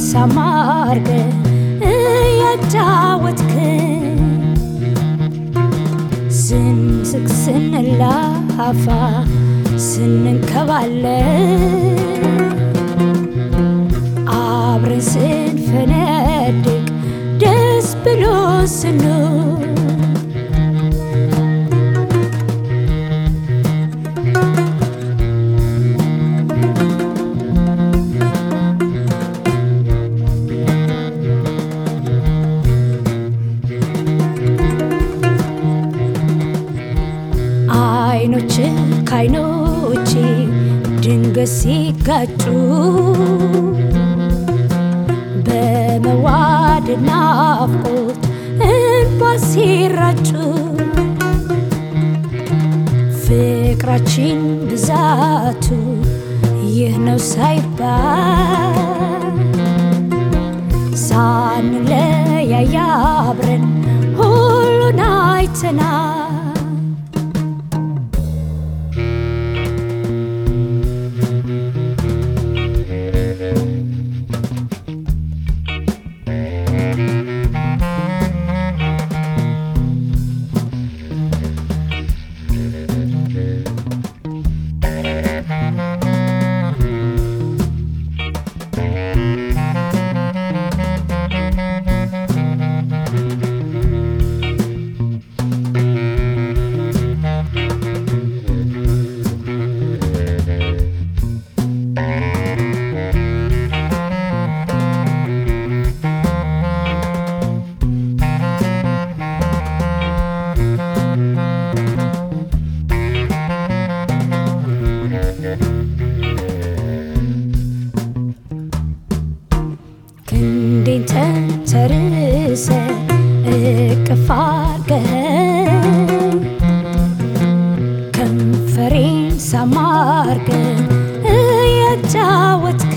ሳማርገ እያጫወትክ ስንስቅ ስንላፋ ስንንከባለ አብረን ስንፈነድቅ ደስ ብሎ ስንል አይኖች ከአይኖች ድንገት ሲጋጩ በመዋደድ ናፍቆት እንባ ሲራጩ ፍቅራችን ብዛቱ ይህ ነው ሳይባል ሳንለያይ አብረን ሁሉን አይተናል። ክንዴን ተንተርሰ እቅፍ አርገኝ ከንፈሬን ሳማርገ እያጫወትክ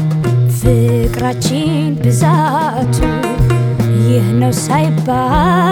ፍቅራችን ብዛቱ ይህ ነው ሳይባል